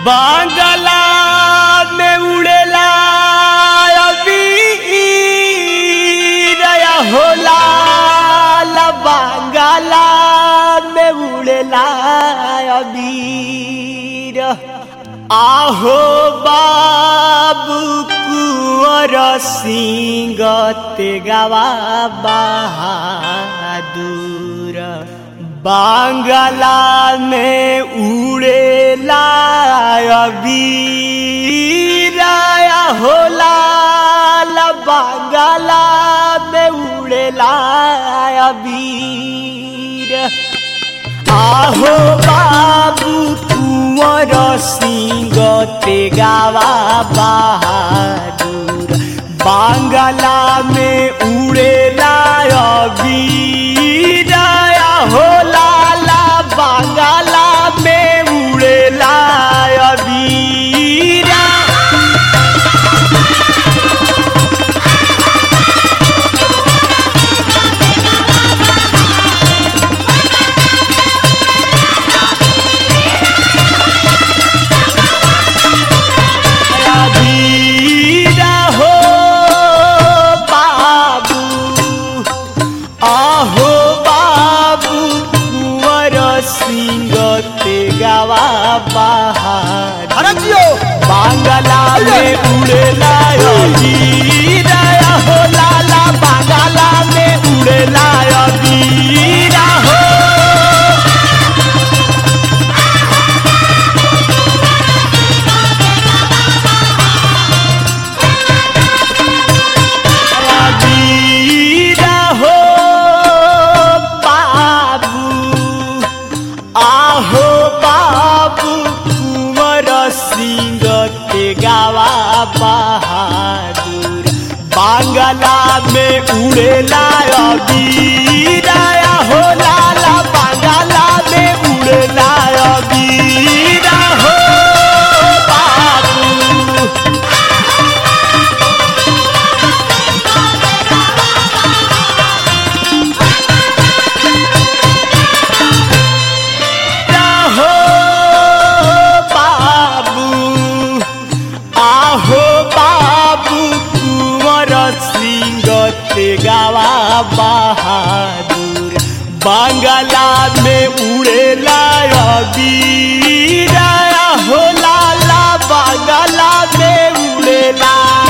बांगला में उड़ेला अबीर या होला ला बांगला में उड़ेला अबीर आहो बाबू कुंवर सिंह तेगावा बहादुर बांगला में उड़ेला अबीराया होला ला बांगला में उड़ेला अबीर आहो बाबू कुंवर सिंह तेगावा बहादुर बांगला में उड़ेला अबीराया होला ला बांगला में उड़ेला अबीरा अबीरा हो बाबू आहो बाबू कुंवर सिंह तेगावा बहादुर अरे जियो बांगला में उड़ेला अबीरा हो लाला बांगला में उड़ेला अबीरा हो अबीरा हो बाबू आहो बाबू कुंवर सिंह तेगावा बहादुर बांगला में उड़ेला अबीरा हो लाला बांगला में उड़ेला अबीरा हो बाबू हो बाबू आहो बाबू कुंवर सिंह तेगावा बहादुर बांगला में उड़ेला अबीरा हो लाला बांगला में उड़ेला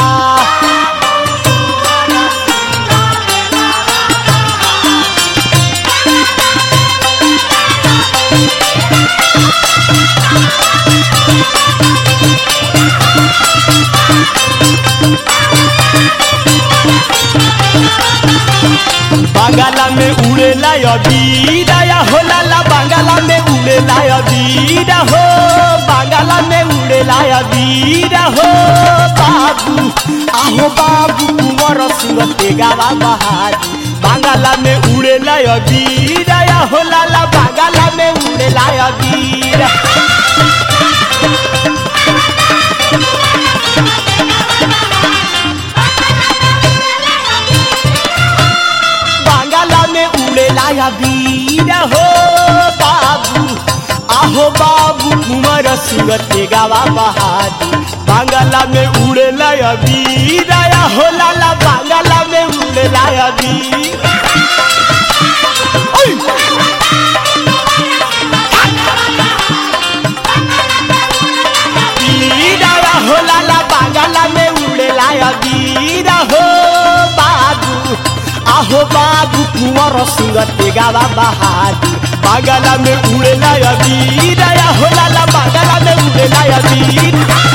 बांगला में उड़ेला अबीरा या हो लाला बांगला में उड़ेला अबीरा हो बांगला में उड़ेला अबीरा हो बाबू आहो बाबू कुंवर सिंह तेगावा बहादुर बांगला में उड़ेला अबीरा या हो लाला बांगला में उड़ेला अबीरा बांगला में उड़ेला अबीरा हो बाबू आहो बाबू कुंवर सिंह तेगावा बहादुर बांगला में उड़ेला अबीरा या हो लाला बांगला में उड़ेला अबीर ओय! अबीरा या हो लाला बांगला में उड़ेला अबीरा हो बाबू आहो बाबू कुंवर सिंह तेगावा बहादुर बांगला में उड़ेला अबीरा या हो लाला बांगला में उड़ेला अबीर